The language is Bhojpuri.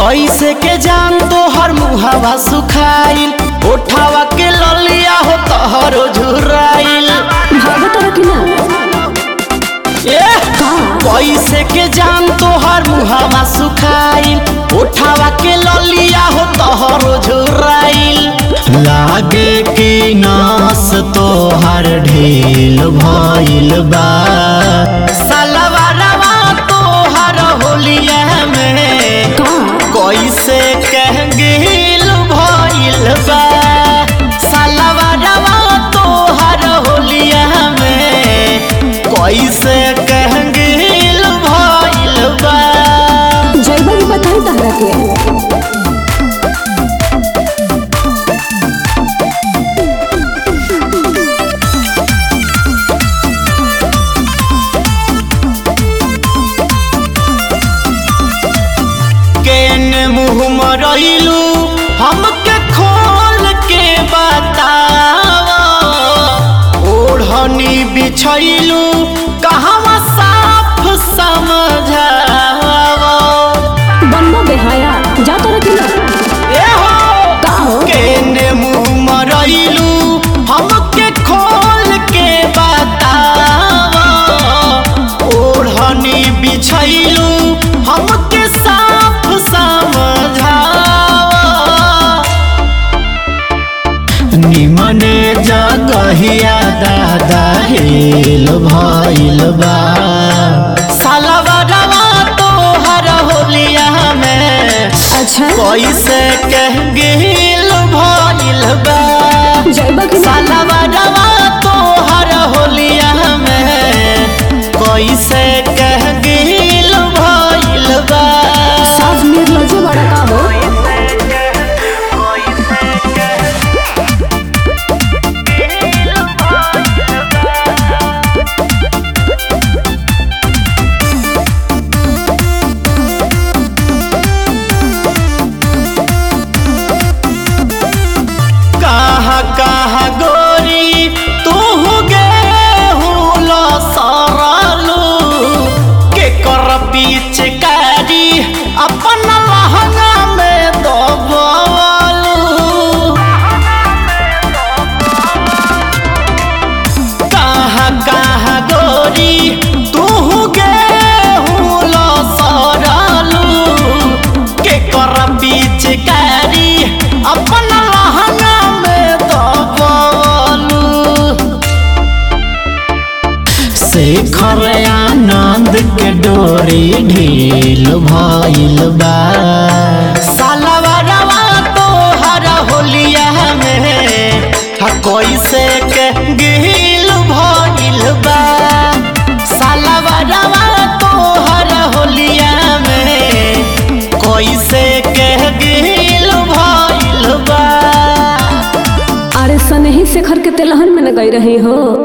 कैसे के जान तो हर मुहावा सुखाइल उठावा के ललिया हो तहरो झुराइल भागत रह कि ना ए का कैसे के जान तो हर मुहावा सुखाइल उठावा के ललिया हो तहरो झुराइल लागे कि नास तो हर ढील भइल बा सलवारवा तो हर होलिया में का कैसे कह गिल भइल बा सलवारवा तोहर होलिया में कैसे कह गिल भइल बा जैबा भी बताई तहरा के केने मुँह मरैलू हमके खोल के बतावा ओढ़नी बिछैलू कहवा साफ समझावा बनबो बेहाया जा तो रह कि ना ए हो का हो केने मुँह मरैलू हमके खोल के बतावा ओढ़नी बिछैलू हमके साफ समझावा निमने जगहिया दादा हेल भइल बा सालवा तोहर होलिया में अच्छा कैसे कह गिल भइल बा जैबा कि ना सालवा तोहर होलिया में कैसे कह गिल भइल बा साफ निर्लज्ज बड़ा का हो कहाँ कहाँ गोरी तू गे हुलो सरलू के कर पिचकारी अपन लहंगा में दबलू कहाँ कहाँ गोरी तू गे हुलो सरलू के कर पिचकारी अपन लहंगा में दबलू शेखर आनंद के डोरी ढील भइल बा सालवारवा तोहर होलिया में हा कैसे के गिल भइल बा सालवारवा तोहर होलिया में कैसे के गिल भइल बा अरे सनही शेखर के तेलहन में न गई रही हो